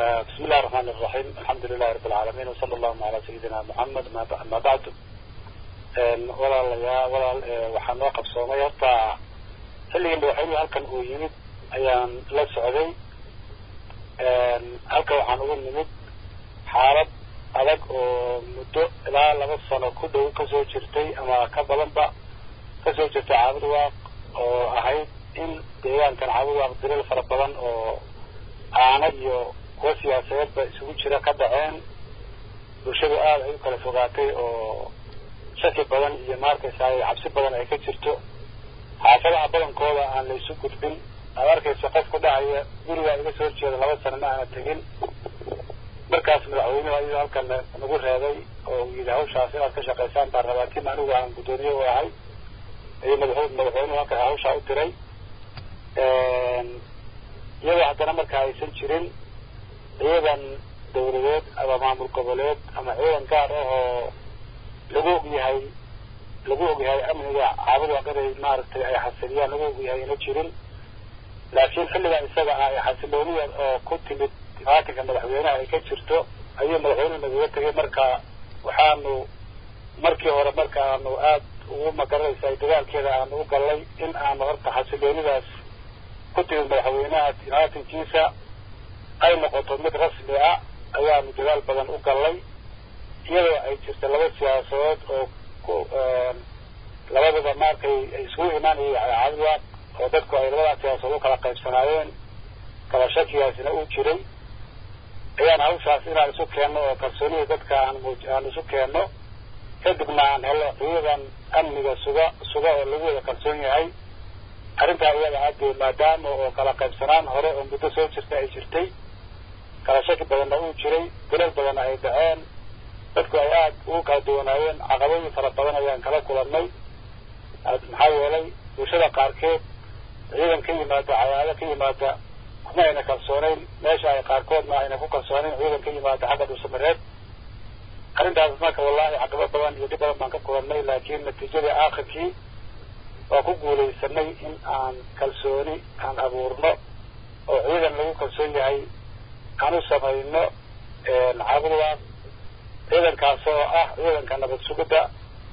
بسم الله الرحمن الرحيم الحمد لله رب العالمين وصلى الله على سيدنا محمد ما بعد walaalayaa walaal waxaa noo qabsoomay horta xilligii madaxweynuhu halkan uu yimid ayaan la socday halkan waxaan ugu nimid xaalad adag oo muddo ilaa laba sano ku dhow kasoo jirtay ama ka badanba kasoo jirtay caabud waaq oo ahayd in deegaankan caabud waaq dilal fara badan oo aana iyo kuwa siyaasadeedba isugu jira ka dhaceen bulshadu aada ay u kala fogaatay oo shaki badan iyo maarkaysaa cabsi badan ay ka jirto xaafadaha badankooda aan la isu gudbin aad arkaysa qof ku dhahaya gurigaa iga soo horjeeda laba sano ma aana tegin markaas madaxweynuhu ayuu halkan nagu reebay oo uu yidhi hawshaas inaad ka shaqaysaan baan rabaa tim anigu aan guddoomiye u ahay ayuu madaxu madaxweynuhu halkan hawshaa u diray iyadoo haddana marka aysan jirin ciidan dawladeed ama maamul goboleed ama ciidan gaar ah oo lagu og yahay lagu og yahay amniga caabud waaqaday maaragtay ay xasiliyaan lagu og yahay ina jirin laakiin xilligaa isaga ah ee xasilooniya oo ku timid imaatinka madaxweynaha ay ka jirto ayuu madaxweynuhu nagaga tegay marka waxaanu markii hore marka aanu aada ugu magaranaysa dagaalkeeda aanu u gallay in aanu horta xasiloonidaas ku timid madaxweynaha imaatinkiisa ay noqoto mid rasmi ah ayaanu dagaal badan u gallay iyadoo ay jirta laba siyaasadood oo ku labadaba markay ay isugu imaanayay caabudwaaq oo dadku ay labadaas siyaasadood u kala qaybsanaayeen kala shakigaasina uu jiray ayaan hawshaas inaan isu keenno oo kalsoonida dadka aan muuj aan isu keenno kadibna aan helo ciidan amniga suga suga oo lagu wada kalsoon yahay arrintaa iyada aadee maadaama oo kala qaybsanaan hore oo muddo soo jirta ay jirtay kala shaki badanna uu jiray dilal badanna ay dhaceen dadku ay aada ugu kala duwanaayeen caqabooyin fara badan ayaan kala kulannay maxaa yeelay bulshada qaarkeed ciidan ka yimaada cayaado ka yimaada kuma ayna kalsoonayn meesha ay qaarkoodna ayna ku kalsoonayn ciidan ka yimaada xagga dhulsamareed arrintaas marka wallahi caqabo badan iyo dhib badan baan ka kulannay laakiin natiijadii aakhirkii waa ku guulaysanay in aan kalsooni aan abuurno oo ciidan lagu kalsoon yahay aan u samayno caabudwaaq ciidankaas oo ah ciidanka nabad sugidda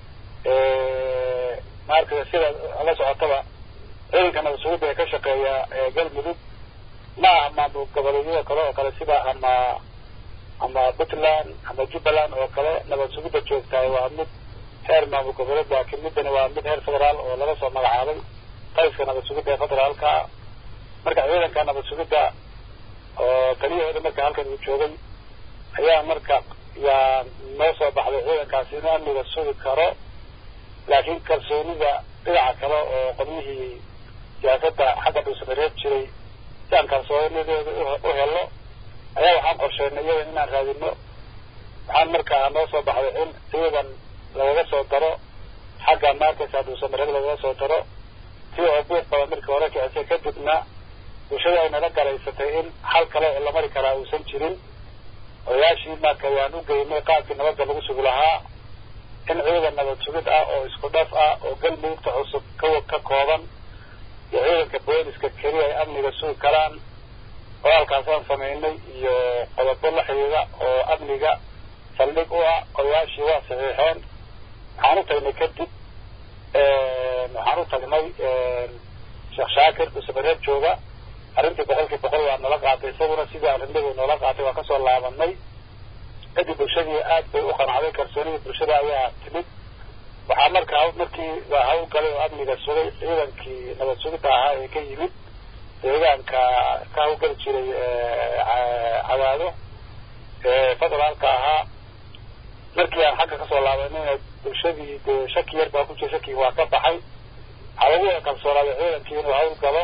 maaragtay sida la socotaba ciidanka nabad sugidda ee ka shaqeeya galmudug ma aha maamul goboleedyada kale oo kale sida ama ama puntland ama jubbaland oo kale nabad sugidda joogtahay waa mid heer maamul goboleed laakiin middani waa mid heer federaal oo laga soo magacaabay qayska nabad sugidda ee federaalka marka ciidanka nabad sugidda oo taliyahooda marka halkan uu joogay ayaa marka yaa noo soo baxday ciidankaasi inuu amniga sugi karo laakiin kalsoonida dhinaca kale oo qolyihii siyaasadda xagga dhulsamareed jiray si aan kalsoonideeda u helo ayaa waxaan qorsheynay iyadan inaan raadino waxaan markaa noo soo baxday in ciidan lagaga soo daro xagga markaysa dhulsamareed lagaga soo daro si oo buuq badan markii hore kicisay kadibna bulshada ay nala garaysatay in hal kale oo la mari karaa uusan jirin odayaashii marka ayaan u geynay qaabkii nabadda lagu sugi lahaa in ciidan nabad sugid ah oo isku dhaf ah oo galmudugta cusub ka ka kooban iyo ciidanka booliska keliya ay amniga sugi karaan qoraalkaasaan samaynay iyo qodobo la xidhiida oo amniga saldhig u ah odayaashii waa saxiixeen waxaan u tagnay kadib waxaan u tagnay sheekh shaakir dhusabareed jooga arrintii boqolkii boqol waa nala qaatay isaguna sidii arrinadu noola qaatay waa kasoo laabanay kadib bulshadii aad bay u qancday kalsoonidii bulshada ayaa timid waxaa marka markii waa hawl galay oo amniga sugay ciidankii nabad sugidda ahaa ee ka yimid deegaanka ka hawlgali jiray cadaado federaalka ahaa markii aan xagga kasoo laabanayna bulshadii dee shaki yar baa ku jira shakigi waa ka baxay waxaa lagu wada kalsoonaaday ciidankii inuu hawl galo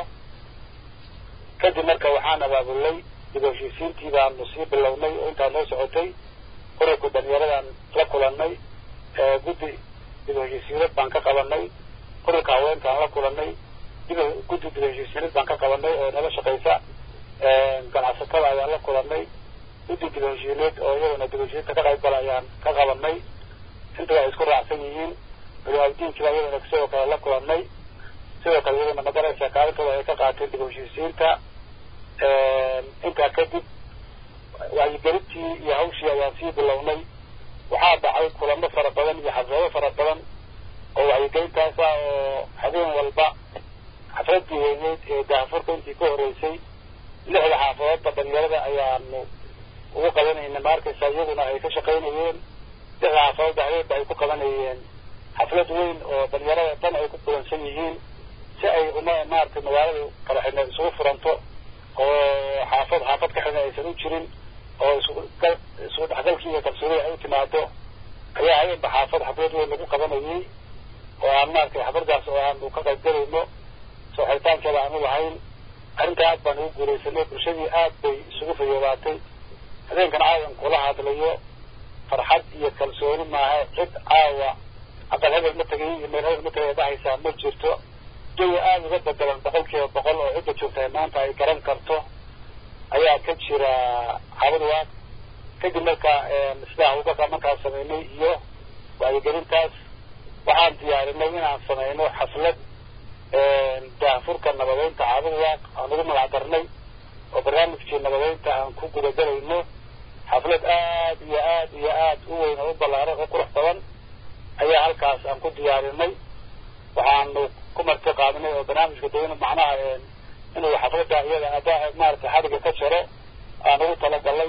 kadib marka waxaan abaabulnay dib heshiisiintii baanu sii bilownay oo intaa noo socotay ururka dhalinyaradan la kulannay guddi dib heshiisiinad baan ka qabanay ururka haweenkaan la kulannay dib guddi dib heshiisiinad baan ka qabanay oo nala shaqaysa ganacsatada ayaan la kulannay guddi dib heshiineed oo iyadana dib heshiinta ka qayb gala ayaan ka qabanay inta waa isku raacsan yihiin culimaadiinkiiba iyadana sidoo kale la kulannay sidoo kale iyadana madaraysa kaalintooda ay ka qaateen dib heshiisiinta intaa kadib wacyigelintii iyo hawshii ayaan sii bilownay waxaa dhacay kulamo fara badan iyo xaflado fara badan oo wacyigelintaas ah oo habeen walba xafladii weyneyd ee daafurka intii ka horreysay lixda xaafadoodba dhalinyarada ayaanu ugu qabanayna ma arkaysa iyaguna ay ka shaqaynayeen lixda xaafadoodba habeenba ay ku qabanayeen xaflad weyn oo dhalinyarada dhan ay ku kulansan yihiin si ay uma maaragtay magaalada kala xidhna isugu furanto oo xaafad xaafad ka xidhna aysan u jirin oo isugu dhexgalkii iyo kalsoonida ay u timaado ayaa habeenba xaafad xaflad weyn lagu qabanayay oo aan maaragtay xafladaas oo aanu ka qaybgalayno soo xiritaankeeda aanu lahayn arrintaa aad baan ugu guulaysanay bulshadii aad bay isugu fayoobaatay habeenkan caawan kula hadlayo farxad iyo kalsooni maaha cid caawa aqal hebel ma tegay iyo meel hebel ma tegay dhahaysaa ma jirto jawi aada uga bedelan boqol kiiba boqol oo cidda joogtahay maanta ay garan karto ayaa ka jira xabadwaag kadib marka sidaa hawlgalka markaan samaynay iyo wacyigelintaas waxaan diyaarinay inaan samayno xaflad daafurka nabadeynta caabadwaaq aan ugu magac darnay oo barnaamijkii nabadeynta aan ku gudagelayno xaflad aad iyo aad iyo aad u weyn oo u ballaaran oo qurux badan ayaa halkaas aan ku diyaarinay waxaanu ku marti qaadinay oo barnaamijka dawna macnaha inuu xafladda iyada ada maaragtay xadiga ka jaro aan ugu talagalay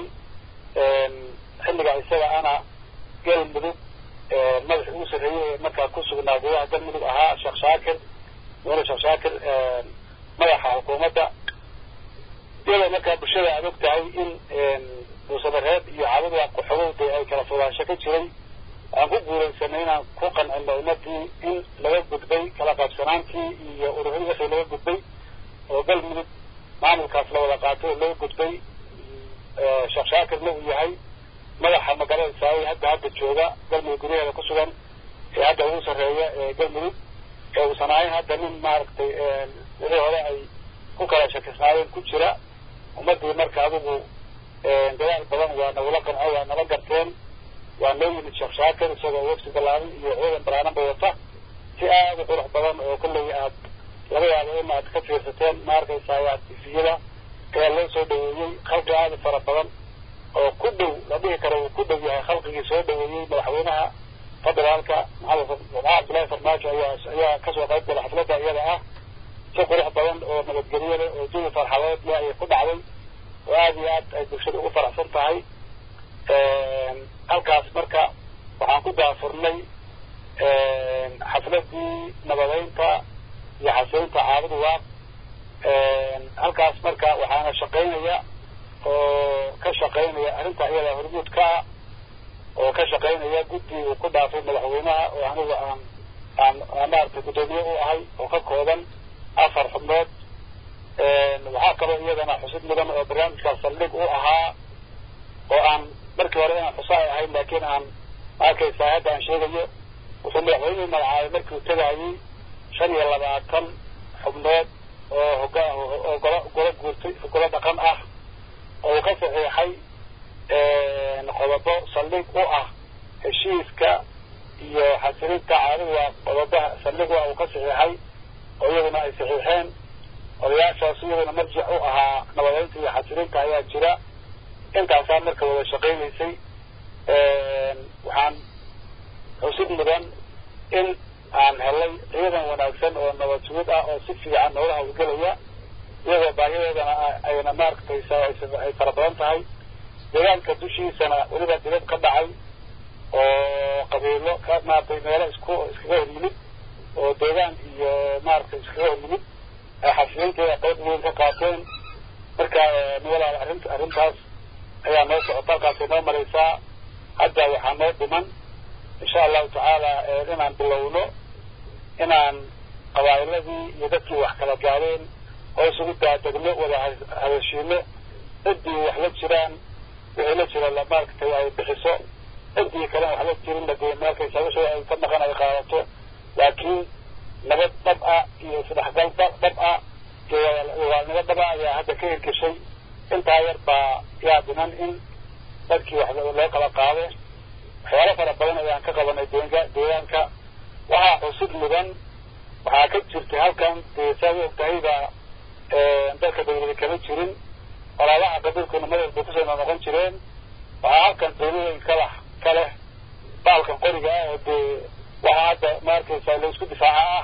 xilliga isaga ana galmudug madaxi ugu sarreeyey ee markaa ku sugnaa gudaha galmudug ahaa sheekh shaakir mudane sheekh shaakir madaxa xukuumadda iyadoo markaa bulshada aad og tahay in buusamareed iyo caabadwaa qoxogowda ay kala fogaansho ka jiray aan ku guulaysanay inaan ku qancino ummadii in laga gudbay kala qaybsanaantii iyo ururadii wixii laga gudbay oo galmudug maamulkaas la wada qaatay oo laga gudbay sheekh shaakirna uu yahay madaxa magaalada saawey hadda hadda jooga galmudug gudaheeda ku sugan ee hadda ugu sarreeya ee galmudug ee uusan ahayn hadda nin maaragtay wixii hore ay ku kala shakisnaayeen ku jira ummadii marka adigu dadaal badan waa nagula qanco waa nala garteen waa noo yimid sheekh shaakir isagoo wefsi ballaaran iyo ciidan ballaaranba wata si aada u qurux badan oo kolley aad laga yaabo in aad ka fiirsateen ma arkaysaa tifiyada ayaa loo soo dhaweeyey khalqi aada fara badan oo ku dhow la dhihi karo uu ku dhow yahay khalqigii soo dhaweeyey madaxweynaha federaalka maxamed cabdullaahi farmaajo ayaa ayaa kasoo qayb gala xafladda iyada ah si qurux badan oo nabadgelyo leh oo jawi farxadeed leh ayay ku dhacday oo aada iyo aad ay bulshada ugu faraxsan tahay halkaas marka waxaan ku daafurnay xafladii nabadeynta iyo xasilinta caabadu waaq halkaas marka waxaana shaqaynaya oo ka shaqaynaya arrinta iyada hormuud ka ah oo ka shaqaynaya guddi uu ku dhaafay madaxweynaha oo anigu aan aan aan maaragtay guddoomiye u ahay oo ka kooban afar xubnood waxaa kaloo iyadana xusid mudan oo barnaamijkaas saldhig u ahaa oo aan markii hore inaan xuso ay ahayn laakiin aan maarkaysaa hadda aan sheegayo wuxuu madaxweynuhu magacaabay markii uu tegayey shan iyo labaatan xubnood oo hoga oo golo golo guurtay golo dhaqan ah oo uu ka saxiixay qodobo saldhig u ah heshiiska iyo xasilinta caadiga qodobaha saldhig u ah uu ka saxiixay oo iyaguna ay saxiixeen odayaashaas iyaguna marjic u ahaa nabadeynta iyo xasilinta ayaa jira intaasaa marka wada shaqaynaysay waxaan xusid mudan in aan helay ciidan wanaagsan oo nabad sugid ah oo si fiican noola hawlgelaya iyagoo baahidoodana ayna maaragtaysa ay fara badan tahay deegaanka dushiisana weliba dibad ka dhacay oo qabiilo ka maaragtay meelo isku iskaga hor yimid oo deegaan iyo maaragtay iskaga hor yimid ay xasilinteeda qayb weyn ka qaateen marka walaal arrinta arrintaas ayaa noo socota halkaasay noo maraysaa hadda waxaa noo dhiman insha allahu tacaala inaan bilowno inaan qabaa'iladii iyo dadkii wax kala gaadeen oo isugu daadegno wada hadashiino ciddii wax la jiraan wixii la jira maaragtay ay bixiso ciddii kalena wax la jirin lagee markaysa wixii ay ka maqan ay qaadato laakiin nabad dhab ah iyo isdhexgal dhab ah iyo waalnimo dhab ah ayaa hadda ka hirgeshay intaa yar baa yaa dhiman in dadkii wax loo kala qaado waxyaalo fara badan ayaan ka qabanay deega deegaanka waxaa xusid mudan waxaa ka jirtay halkan dee saad og tahay baa dalka dawlada kama jirin walaalaha qabiilkuna madal bay kusoo noqon jireen waxaa halkan qiimo weyn kala ka leh baalkan qoriga ah oo dee waxaa hadda ma arkaysaa la isku difaaca ah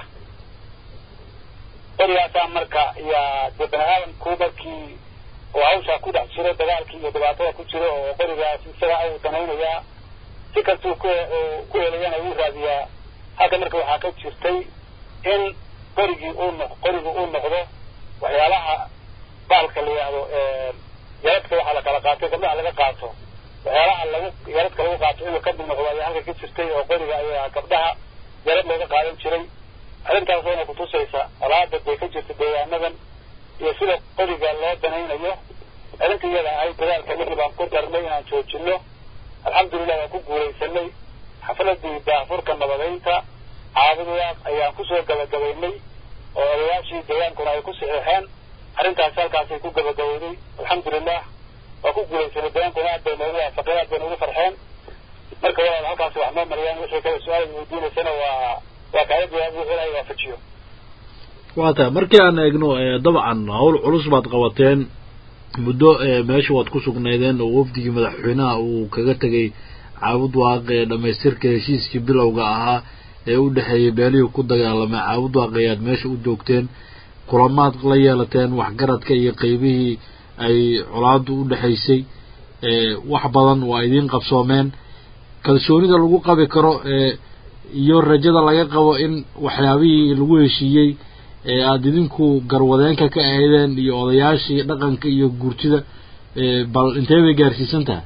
qorigaasaa marka yaa dee bani aadamku markii oo hawshaa ku dhex jiro dagaalkii iyo dhibaatada ku jiro oo qorigaas isaga ayuu danaynayaa si kastuu ku ku helayana wuu raadiyaa halka marka waxaa ka jirtay in qorigii uu noq qorigu uu noqdo waxyaalaha baalka la yidhaahdo yaradka waxaa la kala qaatay gabdhaha laga qaato waxyaalaha lagu yaradka lagu qaato inuu kamid noqdo ayaa halka ka jirtay oo qoriga ayaa gabdhaha yarad looga qaadan jiray arrintaas wayna kutusaysa colaada bay ka jirta deegaanadan iyo sida qoriga loo danaynayo arrinta iyada ahayd dadaalka lixi baan ku darnay inaan joojino alxamdulilah waan ku guulaysanay xafaladii daafurka nabadeynta caabudaaq ayaan kusoo gabagabaynay oo odayaashii deegaankuna ay ku saxiixeen arrintaasi halkaasay ku gabagabowday alxamdulilah waa ku guulaysanay deegaankuna aad bay noogu waafaqeen aad bay noogu farxeen marka walaal halkaasi wax noo mariyaan wixii kale su-aal weydiinaysana waa waa kaaga jawaab wixii ilaahay waafajiyo waa tahay markii aan eegno dabcan hawl culus baad qabateen muddo meesha waad ku sugnaydeen oo wafdigii madaxweynaha uu kaga tegay caabud waaq ee dhamaystirka heshiiskii bilowga ahaa ee u dhexeeyay beelihii ku dagaalamay caabud waaq ayaad meesha u joogteen kulamaad la yeelateen waxgaradka iyo qeybihii ay colaadu u dhexaysay wax badan waa idiin qabsoomeen kalsoonida lagu qabi karo iyo rajada laga qabo in waxyaabihii lagu heshiiyey ee aada idinku garwadeenka ka ahaydeen iyo odayaashii dhaqanka iyo guurtida bal intee bay gaarsiisan tahay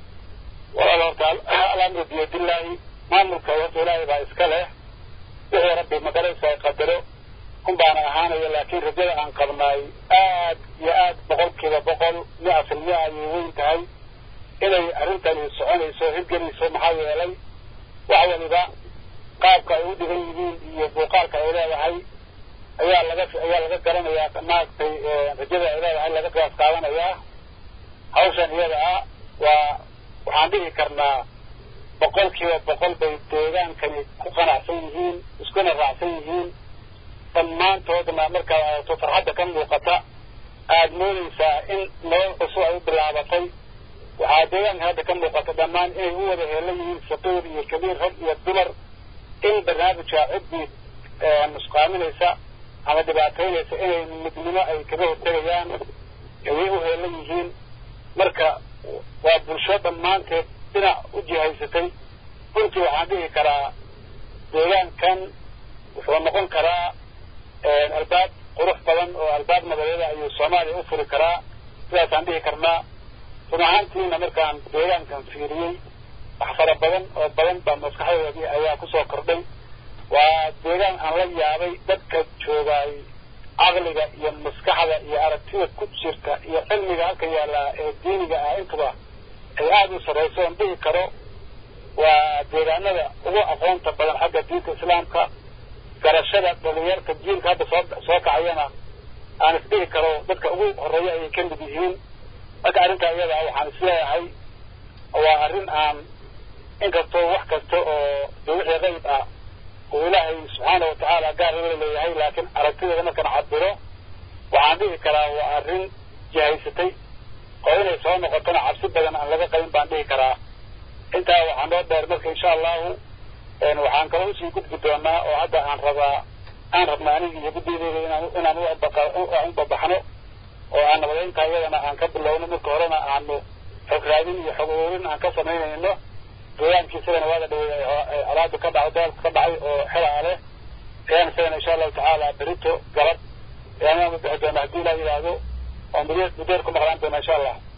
walaal horta alamru biyadillaahi maamulka horta ilaahay baa iska leh wixii rabbi magaraysa ay qadaro un baana ahaanaya laakiin rajada aan qabnaay aad iyo aad boqolkiiba boqol mia fil mia ayay weyn tahay inay arrintani soconayso hirgelayso maxaa yeelay wax waliba qaabka ay u dhigan yihiin iyo muuqaalka ay leedahay ayaa laga ayaa laga garanayaa maaragtay rajada ay leedahay laga qiyaas qaadanayaa hawshan iyada ah waa waxaan dhihi karnaa boqolkiiba boqol bay deegaankani ku qanacsan yihiin iskuna raacsan yihiin dhammaantoodna markaad aragto farxadda ka muuqata aada moodaysaa in nolol cusub ay u bilaabatay waxaa deegaanka hadda ka muuqata dhammaan inay u wada heelan yihiin saqiir iyo kabiir rag iyo dumar in barnaamijka ciddii nusqaaminaysa ama dhibaataynaysa inay midnimo ay kaga hortegayaan ayay u heelan yihiin marka waa bulsho dhammaanteed dhinac u jihaysatay runtii waxaan dhihi karaa deegaankan wuxuu noqon karaa albaab qurux badan oo albaab nabadeeda ayuu soomaaliya u furi karaa sidaasaan dhihi karnaa run ahaantiina markaan deegaankan fiiriyey wax fara badan oo badan baa maskaxdoodii ayaa kusoo kordhay waa deegaan aan la yaabay dadka joogaay caqliga iyo maskaxda iyo aragtida ku jirta iyo cilmiga halka yaallaa ee diiniga ah intuba ay aada u sarrayso oon dhihi karo waa deegaanada ugu aqoonta badan xagga diinta islaamka garashada dhalinyarta jiilka hadda soo soo kacayana aan isdhihi karo dadka ugu horreeya ayay ka mid yihiin marka arrintaa iyada ah waxaan isleeyahay waa arrin aan inkastoo wax kasta oo de wixii qayb ah oo ilaahay subxaana watacaala gaar wala leeyahay laakiin aragtideeda markaan cabiro waxaan dhihi karaa waa arrin jihaysatay oo inay soo noqotona cabsi badan aan laga qabin baan dhihi karaa intaa waxaa noo dheer marka insha allahu waxaan kaloo usii gudbi doonaa oo hadda aan rabaa aan rabna aniga iyo guddiyadeyda inaan inaan u babaxno oo aan nabadeynta iyadana aan ka bilowno marka horena aanu xog raadin iyo xog ururin aan ka samaynayno deegaankii isagana waada dhaweey alaada ka dhacay dagaalka ka dhacay oo xelaa leh ayaan isagana insha allahu tacaala berito galab ayaan u bixi doona haddii ilaa yidhaahdo oo mudeer mudeer ku maqlaan doona insha allah